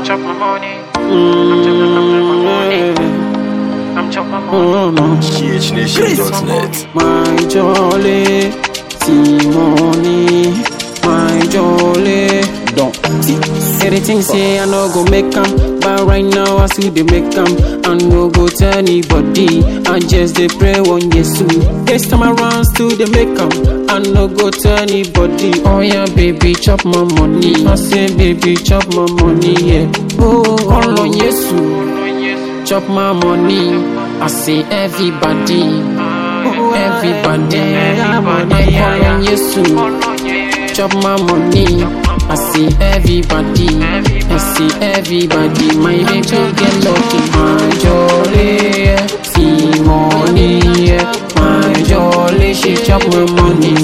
chop my money. I'm chop, I'm chop my money. I'm chop my money. Oh no. GHNation.net. My jolly Simone, my jolly. Don't see. Everything say I no go make 'em, but right now I still dey make 'em. I no go tell anybody. I just dey pray on Jesus. This time around still dey make 'em. I no go tell anybody. Oh yeah, baby, chop my money. I say, baby, chop my money. Yeah. Oh, call on Jesus. Chop my money. I say everybody. Everybody, I call on Jesus. Chop my money. I see everybody. I see everybody. My baby get lucky. My jolly, see money. My jolly, she chop my money.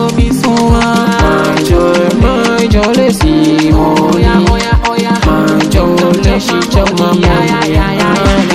My jolly, my jolly, see money. My jolly, she chop my money.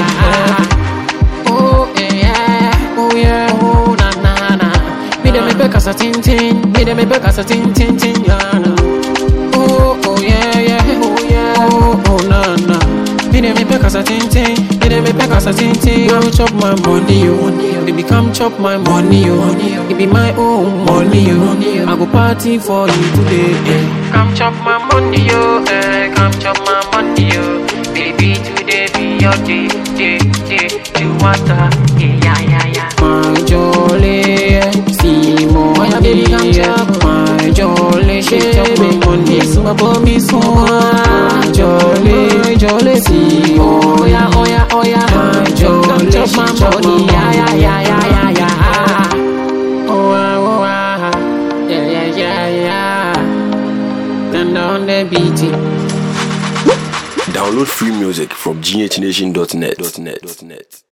Oh yeah, oh yeah, oh na na na. Me dem me back as a tin tin, me dem me back as a tin tin tin ya na. Oh oh yeah yeah, oh yeah, oh oh na na. Me dem me back as a tin tin, me dem me back as a tin tin. Come chop my money yo, baby come chop my money yo. It be my own money yo. I go party for you today. Eh. Come chop my money, yo. Eh, come chop my money, yo. Baby, today be your day, day, day. You want that? Yeah, yeah, yeah, yeah. My jolly, Simone, my baby come chop. My jolly, she chop my money. My mommy so My jolly, my jolly, Simone. Oh yeah, oh yeah, oh yeah. My jolly, chop my money. Yeah, yeah, yeah, yeah, yeah, yeah. Oh ah, oh ah, yeah, yeah, yeah, yeah. Turn down the beat. Download free music from GHNation.net.